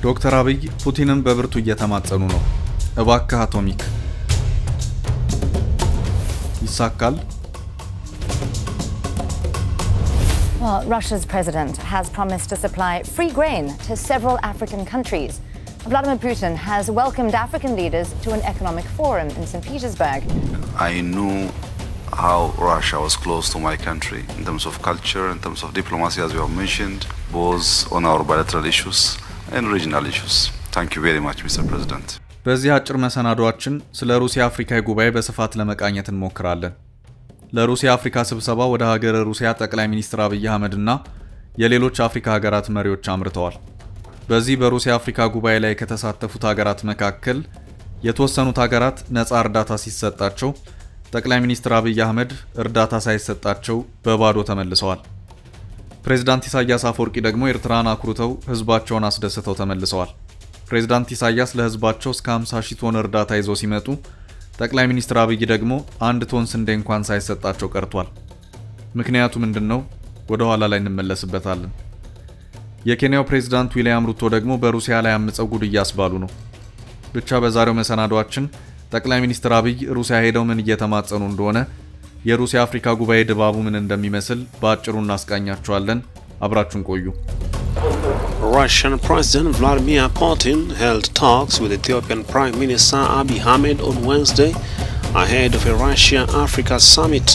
ዶክተር አብይ ፑቲንን በብርቱ እየተማጸኑ ነው። እባክህ አቶሚክ ይሳካል? Well, Russia's president has promised to supply free grain to several African countries. Vladimir Putin has welcomed African leaders to an economic forum in St. Petersburg. I knew how Russia was close to my country in terms of culture, in terms of diplomacy, as you have mentioned, both on our bilateral issues and regional issues. Thank you very much, Mr. President. በዚህ አጭር መሰናዷችን ስለ ሩሲያ አፍሪካዊ ጉባኤ በስፋት ለመቃኘት እንሞክራለን። ለሩሲያ አፍሪካ ስብሰባ ወደ ሀገረ ሩሲያ ጠቅላይ ሚኒስትር አብይ አህመድ እና የሌሎች አፍሪካ ሀገራት መሪዎች አምርተዋል። በዚህ በሩሲያ አፍሪካ ጉባኤ ላይ ከተሳተፉት ሀገራት መካከል የተወሰኑት ሀገራት ነፃ እርዳታ ሲሰጣቸው፣ ጠቅላይ ሚኒስትር አብይ አህመድ እርዳታ ሳይሰጣቸው በባዶ ተመልሰዋል። ፕሬዝዳንት ኢሳያስ አፈወርቂ ደግሞ ኤርትራን አኩርተው ህዝባቸውን አስደስተው ተመልሰዋል። ፕሬዝዳንት ኢሳያስ ለህዝባቸው እስከ 50 ሺህ ቶን እርዳታ ይዘው ሲመጡ ጠቅላይ ሚኒስትር አብይ ደግሞ አንድ ቶን ስንዴ እንኳን ሳይሰጣቸው ቀርቷል። ምክንያቱ ምንድን ነው? ወደ ኋላ ላይ እንመለስበታለን። የኬንያው ፕሬዝዳንት ዊልያም ሩቶ ደግሞ በሩሲያ ላይ አምፀው ጉድ እያስባሉ ነው። ብቻ በዛሬው መሰናዷችን ጠቅላይ ሚኒስትር አብይ ሩሲያ ሄደው ምን እየተማጸኑ እንደሆነ፣ የሩሲያ አፍሪካ ጉባኤ ድባቡ ምን እንደሚመስል በአጭሩ እናስቃኛቸዋለን። አብራችሁን ቆዩ። Russian President Vladimir Putin held talks with Ethiopian Prime Minister Abiy Ahmed on Wednesday ahead of a Russia-Africa summit.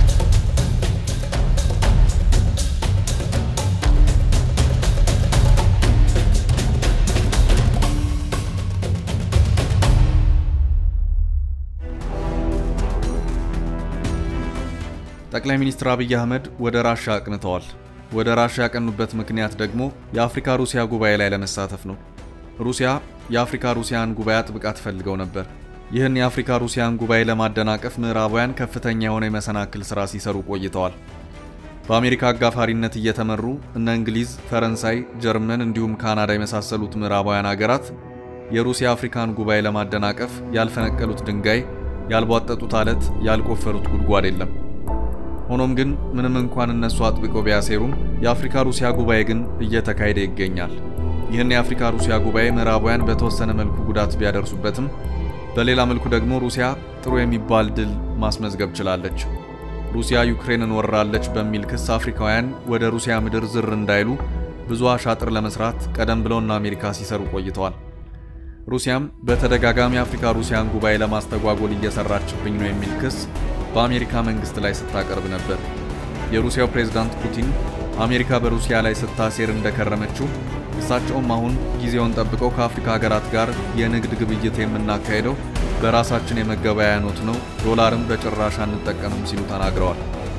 ጠቅላይ ሚኒስትር አብይ አህመድ ወደ ራሻ አቅንተዋል። ወደ ራሻ ያቀኑበት ምክንያት ደግሞ የአፍሪካ ሩሲያ ጉባኤ ላይ ለመሳተፍ ነው። ሩሲያ የአፍሪካ ሩሲያን ጉባኤ አጥብቃ ትፈልገው ነበር። ይህን የአፍሪካ ሩሲያን ጉባኤ ለማደናቀፍ ምዕራባውያን ከፍተኛ የሆነ የመሰናክል ሥራ ሲሰሩ ቆይተዋል። በአሜሪካ አጋፋሪነት እየተመሩ እነ እንግሊዝ፣ ፈረንሳይ፣ ጀርመን እንዲሁም ካናዳ የመሳሰሉት ምዕራባውያን አገራት የሩሲያ አፍሪካን ጉባኤ ለማደናቀፍ ያልፈነቀሉት ድንጋይ፣ ያልቧጠጡት አለት፣ ያልቆፈሩት ጉድጓድ የለም። ሆኖም ግን ምንም እንኳን እነሱ አጥብቀው ቢያሴሩም የአፍሪካ ሩሲያ ጉባኤ ግን እየተካሄደ ይገኛል። ይህን የአፍሪካ ሩሲያ ጉባኤ ምዕራባውያን በተወሰነ መልኩ ጉዳት ቢያደርሱበትም በሌላ መልኩ ደግሞ ሩሲያ ጥሩ የሚባል ድል ማስመዝገብ ችላለች። ሩሲያ ዩክሬንን ወራለች በሚል ክስ አፍሪካውያን ወደ ሩሲያ ምድር ዝር እንዳይሉ ብዙ አሻጥር ለመስራት ቀደም ብለውና አሜሪካ ሲሰሩ ቆይተዋል። ሩሲያም በተደጋጋሚ አፍሪካ ሩሲያን ጉባኤ ለማስተጓጎል እየሰራችብኝ ነው የሚል ክስ በአሜሪካ መንግስት ላይ ስታቀርብ ነበር። የሩሲያው ፕሬዝዳንት ፑቲን አሜሪካ በሩሲያ ላይ ስታሴር እንደከረመችው እሳቸውም አሁን ጊዜውን ጠብቀው ከአፍሪካ ሀገራት ጋር የንግድ ግብይት የምናካሄደው በራሳችን የመገበያያ ኖት ነው፣ ዶላርም በጭራሽ አንጠቀምም ሲሉ ተናግረዋል።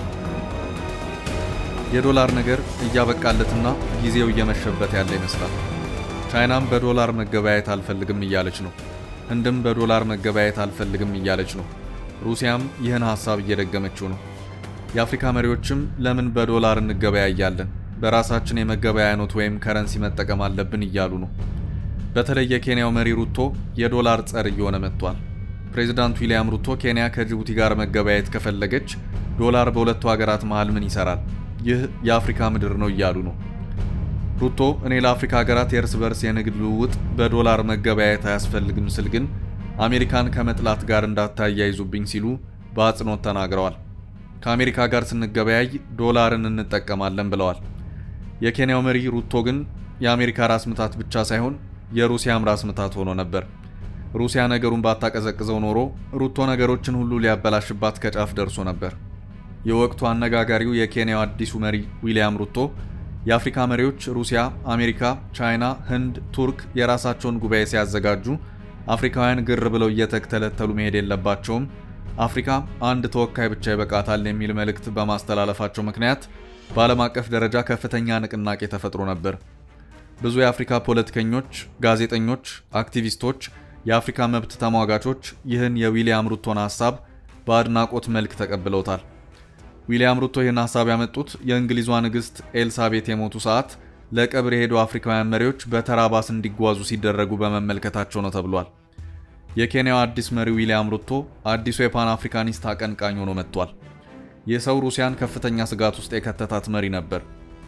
የዶላር ነገር እያበቃለትና ጊዜው እየመሸበት ያለ ይመስላል። ቻይናም በዶላር መገበያየት አልፈልግም እያለች ነው። ህንድም በዶላር መገበያየት አልፈልግም እያለች ነው። ሩሲያም ይህን ሐሳብ እየደገመችው ነው። የአፍሪካ መሪዎችም ለምን በዶላር እንገበያያለን፣ በራሳችን የመገበያያ ኖት ወይም ከረንሲ መጠቀም አለብን እያሉ ነው። በተለይ የኬንያው መሪ ሩቶ የዶላር ጸር እየሆነ መጥቷል። ፕሬዚዳንት ዊልያም ሩቶ ኬንያ ከጅቡቲ ጋር መገበያየት ከፈለገች ዶላር በሁለቱ ሀገራት መሃል ምን ይሰራል? ይህ የአፍሪካ ምድር ነው እያሉ ነው። ሩቶ እኔ ለአፍሪካ ሀገራት የእርስ በርስ የንግድ ልውውጥ በዶላር መገበያየት አያስፈልግም ስል ግን አሜሪካን ከመጥላት ጋር እንዳታያይዙብኝ ሲሉ በአጽንኦት ተናግረዋል። ከአሜሪካ ጋር ስንገበያይ ዶላርን እንጠቀማለን ብለዋል። የኬንያው መሪ ሩቶ ግን የአሜሪካ ራስ ምታት ብቻ ሳይሆን የሩሲያም ራስ ምታት ሆኖ ነበር። ሩሲያ ነገሩን ባታቀዘቅዘው ኖሮ ሩቶ ነገሮችን ሁሉ ሊያበላሽባት ከጫፍ ደርሶ ነበር። የወቅቱ አነጋጋሪው የኬንያው አዲሱ መሪ ዊልያም ሩቶ የአፍሪካ መሪዎች ሩሲያ፣ አሜሪካ፣ ቻይና፣ ህንድ፣ ቱርክ የራሳቸውን ጉባኤ ሲያዘጋጁ አፍሪካውያን ግር ብለው እየተተለተሉ መሄድ የለባቸውም፣ አፍሪካ አንድ ተወካይ ብቻ ይበቃታል የሚል መልእክት በማስተላለፋቸው ምክንያት በዓለም አቀፍ ደረጃ ከፍተኛ ንቅናቄ ተፈጥሮ ነበር። ብዙ የአፍሪካ ፖለቲከኞች፣ ጋዜጠኞች፣ አክቲቪስቶች፣ የአፍሪካ መብት ተሟጋቾች ይህን የዊሊያም ሩቶን ሀሳብ በአድናቆት መልክ ተቀብለውታል። ዊሊያም ሩቶ ይህን ሀሳብ ያመጡት የእንግሊዟ ንግሥት ኤልሳቤት የሞቱ ሰዓት ለቀብር የሄዱ አፍሪካውያን መሪዎች በተራ ባስ እንዲጓዙ ሲደረጉ በመመልከታቸው ነው ተብሏል። የኬንያው አዲስ መሪ ዊሊያም ሩቶ አዲሱ የፓን አፍሪካኒስት አቀንቃኝ ሆኖ መጥቷል። ይህ ሰው ሩሲያን ከፍተኛ ስጋት ውስጥ የከተታት መሪ ነበር።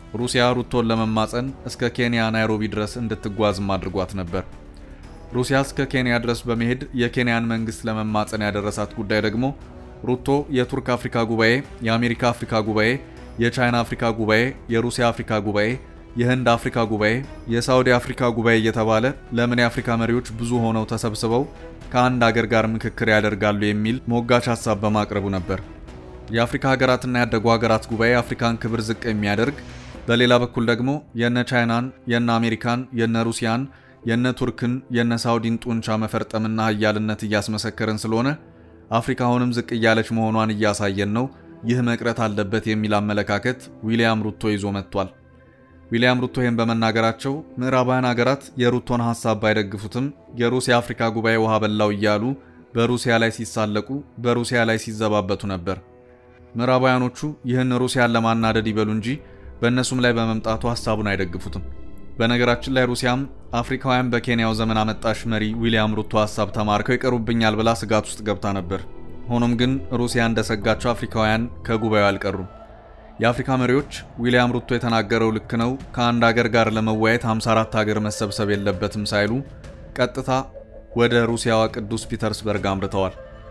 ሩሲያ ሩቶን ለመማፀን እስከ ኬንያ ናይሮቢ ድረስ እንድትጓዝም አድርጓት ነበር። ሩሲያ እስከ ኬንያ ድረስ በመሄድ የኬንያን መንግስት ለመማፀን ያደረሳት ጉዳይ ደግሞ ሩቶ የቱርክ አፍሪካ ጉባኤ፣ የአሜሪካ አፍሪካ ጉባኤ፣ የቻይና አፍሪካ ጉባኤ፣ የሩሲያ አፍሪካ ጉባኤ፣ የህንድ አፍሪካ ጉባኤ፣ የሳውዲ አፍሪካ ጉባኤ እየተባለ ለምን የአፍሪካ መሪዎች ብዙ ሆነው ተሰብስበው ከአንድ አገር ጋር ምክክር ያደርጋሉ የሚል ሞጋች ሀሳብ በማቅረቡ ነበር። የአፍሪካ ሀገራትና ያደጉ ሀገራት ጉባኤ አፍሪካን ክብር ዝቅ የሚያደርግ በሌላ በኩል ደግሞ የነ ቻይናን፣ የነ አሜሪካን፣ የነ ሩሲያን፣ የነ ቱርክን፣ የነ ሳውዲን ጡንቻ መፈርጠምና ሀያልነት እያስመሰከርን ስለሆነ አፍሪካ አሁንም ዝቅ እያለች መሆኗን እያሳየን ነው፣ ይህ መቅረት አለበት የሚል አመለካከት ዊሊያም ሩቶ ይዞ መጥቷል። ዊሊያም ሩቶ ይህን በመናገራቸው ምዕራባውያን ሀገራት የሩቶን ሀሳብ ባይደግፉትም የሩሲያ አፍሪካ ጉባኤ ውሃ በላው እያሉ በሩሲያ ላይ ሲሳለቁ፣ በሩሲያ ላይ ሲዘባበቱ ነበር። ምዕራባውያኖቹ ይህን ሩሲያን ለማናደድ ይበሉ እንጂ በእነሱም ላይ በመምጣቱ ሀሳቡን አይደግፉትም። በነገራችን ላይ ሩሲያም አፍሪካውያን በኬንያው ዘመን አመጣሽ መሪ ዊሊያም ሩቶ ሀሳብ ተማርከው ይቀሩብኛል ብላ ስጋት ውስጥ ገብታ ነበር። ሆኖም ግን ሩሲያ እንደሰጋቸው አፍሪካውያን ከጉባኤው አልቀሩም። የአፍሪካ መሪዎች ዊሊያም ሩቶ የተናገረው ልክ ነው፣ ከአንድ አገር ጋር ለመወያየት 54 ሀገር መሰብሰብ የለበትም ሳይሉ ቀጥታ ወደ ሩሲያዋ ቅዱስ ፒተርስበርግ አምርተዋል።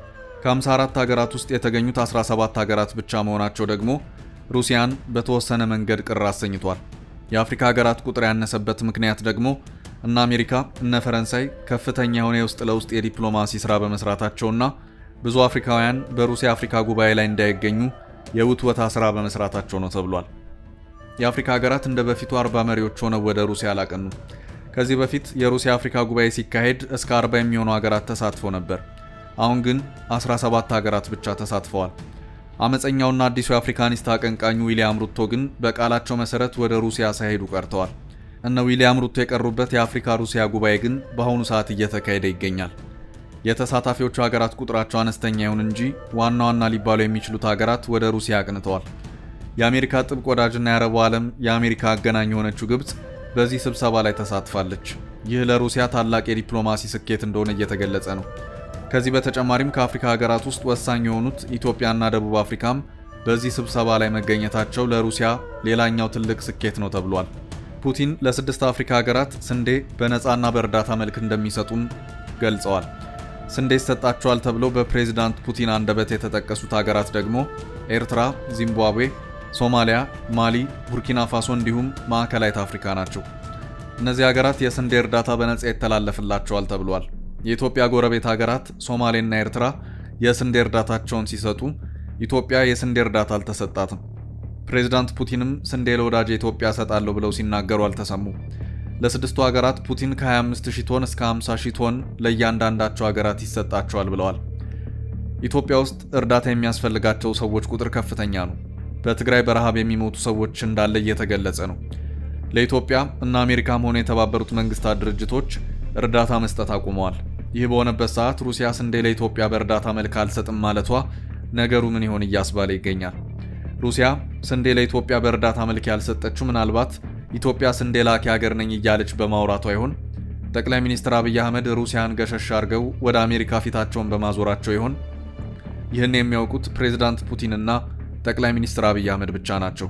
ከ54 ሀገራት ውስጥ የተገኙት 17 ሀገራት ብቻ መሆናቸው ደግሞ ሩሲያን በተወሰነ መንገድ ቅር አሰኝቷል። የአፍሪካ ሀገራት ቁጥር ያነሰበት ምክንያት ደግሞ እነ አሜሪካ እነ ፈረንሳይ ከፍተኛ የሆነ የውስጥ ለውስጥ የዲፕሎማሲ ስራ በመስራታቸውና ብዙ አፍሪካውያን በሩሲያ አፍሪካ ጉባኤ ላይ እንዳይገኙ የውትወታ ስራ በመስራታቸው ነው ተብሏል። የአፍሪካ ሀገራት እንደ በፊቱ 40 መሪዎች ሆነው ወደ ሩሲያ አላቀኑም። ከዚህ በፊት የሩሲያ አፍሪካ ጉባኤ ሲካሄድ እስከ 40 የሚሆኑ ሀገራት ተሳትፎ ነበር። አሁን ግን 17 ሀገራት ብቻ ተሳትፈዋል። አመፀኛውና አዲሱ የአፍሪካኒስት አቀንቃኙ ዊሊያም ሩቶ ግን በቃላቸው መሰረት ወደ ሩሲያ ሳይሄዱ ቀርተዋል። እነ ዊሊያም ሩቶ የቀሩበት የአፍሪካ ሩሲያ ጉባኤ ግን በአሁኑ ሰዓት እየተካሄደ ይገኛል። የተሳታፊዎቹ ሀገራት ቁጥራቸው አነስተኛ ይሁን እንጂ ዋና ዋና ሊባሉ የሚችሉት ሀገራት ወደ ሩሲያ አቅንተዋል። የአሜሪካ ጥብቅ ወዳጅና የአረቡ ዓለም የአሜሪካ አገናኝ የሆነችው ግብፅ በዚህ ስብሰባ ላይ ተሳትፋለች። ይህ ለሩሲያ ታላቅ የዲፕሎማሲ ስኬት እንደሆነ እየተገለጸ ነው። ከዚህ በተጨማሪም ከአፍሪካ ሀገራት ውስጥ ወሳኝ የሆኑት ኢትዮጵያና ደቡብ አፍሪካም በዚህ ስብሰባ ላይ መገኘታቸው ለሩሲያ ሌላኛው ትልቅ ስኬት ነው ተብሏል። ፑቲን ለስድስት አፍሪካ ሀገራት ስንዴ በነፃና በእርዳታ መልክ እንደሚሰጡም ገልጸዋል። ስንዴ ይሰጣቸዋል ተብለው በፕሬዚዳንት ፑቲን አንደበት የተጠቀሱት ሀገራት ደግሞ ኤርትራ፣ ዚምባብዌ፣ ሶማሊያ፣ ማሊ፣ ቡርኪና ፋሶ እንዲሁም ማዕከላዊት አፍሪካ ናቸው። እነዚህ ሀገራት የስንዴ እርዳታ በነጻ ይተላለፍላቸዋል ተብሏል። የኢትዮጵያ ጎረቤት ሀገራት ሶማሌና ኤርትራ የስንዴ እርዳታቸውን ሲሰጡ ኢትዮጵያ የስንዴ እርዳታ አልተሰጣትም። ፕሬዚዳንት ፑቲንም ስንዴ ለወዳጅ ኢትዮጵያ እሰጣለሁ ብለው ሲናገሩ አልተሰሙ። ለስድስቱ ሀገራት ፑቲን ከ25000 ቶን እስከ 50000 ቶን ለእያንዳንዳቸው ሀገራት ይሰጣቸዋል ብለዋል። ኢትዮጵያ ውስጥ እርዳታ የሚያስፈልጋቸው ሰዎች ቁጥር ከፍተኛ ነው። በትግራይ በረሃብ የሚሞቱ ሰዎች እንዳለ እየተገለጸ ነው። ለኢትዮጵያ እና አሜሪካም ሆነ የተባበሩት መንግስታት ድርጅቶች እርዳታ መስጠት አቁመዋል። ይህ በሆነበት ሰዓት ሩሲያ ስንዴ ለኢትዮጵያ በእርዳታ መልክ አልሰጥም ማለቷ ነገሩ ምን ይሆን እያስባለ ይገኛል። ሩሲያ ስንዴ ለኢትዮጵያ በእርዳታ መልክ ያልሰጠችው ምናልባት ኢትዮጵያ ስንዴ ላኪ ሀገር ነኝ እያለች በማውራቷ ይሆን? ጠቅላይ ሚኒስትር አብይ አህመድ ሩሲያን ገሸሽ አድርገው ወደ አሜሪካ ፊታቸውን በማዞራቸው ይሆን? ይህን የሚያውቁት ፕሬዝዳንት ፑቲንና ጠቅላይ ሚኒስትር አብይ አህመድ ብቻ ናቸው።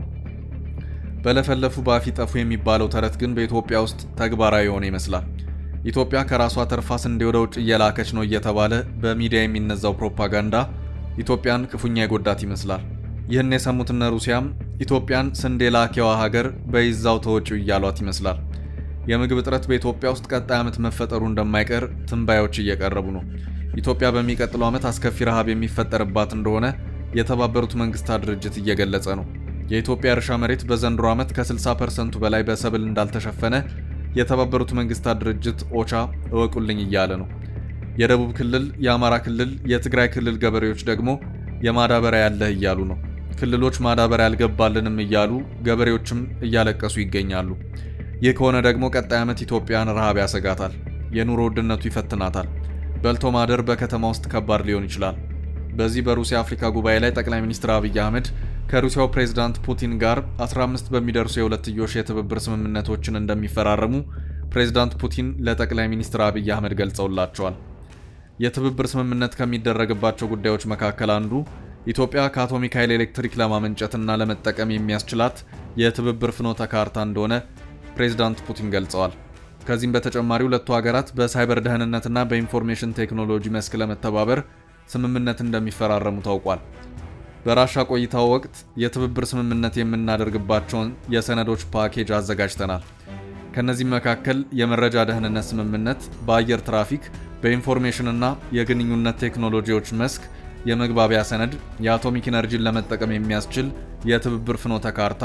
በለፈለፉ በአፍ ጠፉ የሚባለው ተረት ግን በኢትዮጵያ ውስጥ ተግባራዊ የሆነ ይመስላል። ኢትዮጵያ ከራሷ ተርፋ ስንዴ ወደ ውጭ እየላከች ነው እየተባለ በሚዲያ የሚነዛው ፕሮፓጋንዳ ኢትዮጵያን ክፉኛ የጎዳት ይመስላል። ይህን የሰሙትነ ሩሲያም ኢትዮጵያን ስንዴ ላኪዋ ሀገር በይዛው ተወጪው እያሏት ይመስላል። የምግብ እጥረት በኢትዮጵያ ውስጥ ቀጣይ ዓመት መፈጠሩ እንደማይቀር ትንባዮች እየቀረቡ ነው። ኢትዮጵያ በሚቀጥለው ዓመት አስከፊ ረሃብ የሚፈጠርባት እንደሆነ የተባበሩት መንግስታት ድርጅት እየገለጸ ነው። የኢትዮጵያ እርሻ መሬት በዘንድሮ ዓመት ከ60 ፐርሰንቱ በላይ በሰብል እንዳልተሸፈነ የተባበሩት መንግስታት ድርጅት ኦቻ እወቁልኝ እያለ ነው። የደቡብ ክልል፣ የአማራ ክልል፣ የትግራይ ክልል ገበሬዎች ደግሞ የማዳበሪያ ያለህ እያሉ ነው። ክልሎች ማዳበሪያ አልገባልንም እያሉ ገበሬዎችም እያለቀሱ ይገኛሉ። ይህ ከሆነ ደግሞ ቀጣይ ዓመት ኢትዮጵያን ረሃብ ያሰጋታል፣ የኑሮ ውድነቱ ይፈትናታል። በልቶ ማደር በከተማ ውስጥ ከባድ ሊሆን ይችላል። በዚህ በሩሲያ አፍሪካ ጉባኤ ላይ ጠቅላይ ሚኒስትር አብይ አህመድ ከሩሲያው ፕሬዝዳንት ፑቲን ጋር 15 በሚደርሱ የሁለትዮሽ የትብብር ስምምነቶችን እንደሚፈራረሙ ፕሬዝዳንት ፑቲን ለጠቅላይ ሚኒስትር አብይ አህመድ ገልጸውላቸዋል። የትብብር ስምምነት ከሚደረግባቸው ጉዳዮች መካከል አንዱ ኢትዮጵያ ከአቶሚክ ኃይል ኤሌክትሪክ ለማመንጨትና ለመጠቀም የሚያስችላት የትብብር ፍኖተ ካርታ እንደሆነ ፕሬዝዳንት ፑቲን ገልጸዋል። ከዚህም በተጨማሪ ሁለቱ ሀገራት በሳይበር ደህንነትና በኢንፎርሜሽን ቴክኖሎጂ መስክ ለመተባበር ስምምነት እንደሚፈራረሙ ታውቋል። በራሻ ቆይታው ወቅት የትብብር ስምምነት የምናደርግባቸውን የሰነዶች ፓኬጅ አዘጋጅተናል። ከነዚህም መካከል የመረጃ ደህንነት ስምምነት፣ በአየር ትራፊክ፣ በኢንፎርሜሽንና የግንኙነት ቴክኖሎጂዎች መስክ የመግባቢያ ሰነድ፣ የአቶሚክ ኢነርጂን ለመጠቀም የሚያስችል የትብብር ፍኖተ ካርታ፣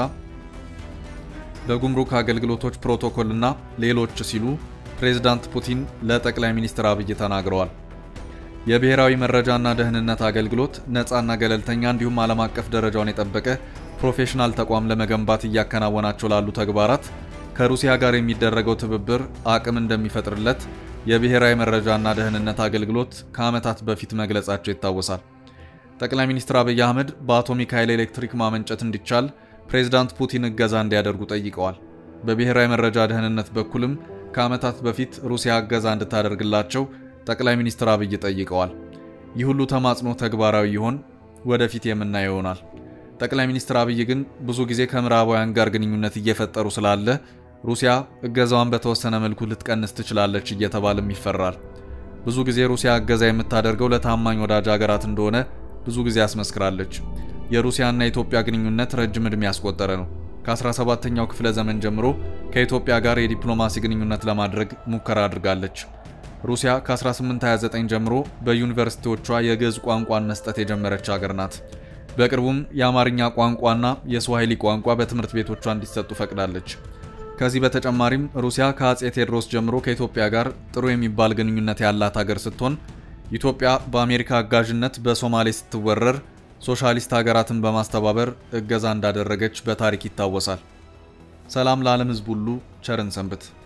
በጉምሩክ አገልግሎቶች ፕሮቶኮልና ሌሎች ሲሉ ፕሬዝዳንት ፑቲን ለጠቅላይ ሚኒስትር አብይ ተናግረዋል። የብሔራዊ መረጃና ደህንነት አገልግሎት ነፃና ገለልተኛ እንዲሁም ዓለም አቀፍ ደረጃውን የጠበቀ ፕሮፌሽናል ተቋም ለመገንባት እያከናወናቸው ላሉ ተግባራት ከሩሲያ ጋር የሚደረገው ትብብር አቅም እንደሚፈጥርለት የብሔራዊ መረጃና ደህንነት አገልግሎት ከዓመታት በፊት መግለጻቸው ይታወሳል። ጠቅላይ ሚኒስትር አብይ አህመድ በአቶሚክ ኃይል ኤሌክትሪክ ማመንጨት እንዲቻል ፕሬዝዳንት ፑቲን እገዛ እንዲያደርጉ ጠይቀዋል። በብሔራዊ መረጃ ደህንነት በኩልም ከዓመታት በፊት ሩሲያ እገዛ እንድታደርግላቸው ጠቅላይ ሚኒስትር አብይ ጠይቀዋል። ይህ ሁሉ ተማጽኖ ተግባራዊ ይሆን? ወደፊት የምናየው ይሆናል። ጠቅላይ ሚኒስትር አብይ ግን ብዙ ጊዜ ከምዕራባውያን ጋር ግንኙነት እየፈጠሩ ስላለ ሩሲያ እገዛዋን በተወሰነ መልኩ ልትቀንስ ትችላለች እየተባለም ይፈራል። ብዙ ጊዜ ሩሲያ እገዛ የምታደርገው ለታማኝ ወዳጅ ሀገራት እንደሆነ ብዙ ጊዜ አስመስክራለች። የሩሲያና የኢትዮጵያ ግንኙነት ረጅም ዕድሜ ያስቆጠረ ነው። ከ17ኛው ክፍለ ዘመን ጀምሮ ከኢትዮጵያ ጋር የዲፕሎማሲ ግንኙነት ለማድረግ ሙከራ አድርጋለች። ሩሲያ ከ1829 ጀምሮ በዩኒቨርሲቲዎቿ የግዕዝ ቋንቋን መስጠት የጀመረች ሀገር ናት። በቅርቡም የአማርኛ ቋንቋና የስዋሂሊ ቋንቋ በትምህርት ቤቶቿ እንዲሰጡ ፈቅዳለች። ከዚህ በተጨማሪም ሩሲያ ከአጼ ቴዎድሮስ ጀምሮ ከኢትዮጵያ ጋር ጥሩ የሚባል ግንኙነት ያላት ሀገር ስትሆን ኢትዮጵያ በአሜሪካ አጋዥነት በሶማሌ ስትወረር ሶሻሊስት ሀገራትን በማስተባበር እገዛ እንዳደረገች በታሪክ ይታወሳል። ሰላም ለዓለም ሕዝብ ሁሉ ቸርን ሰንብት።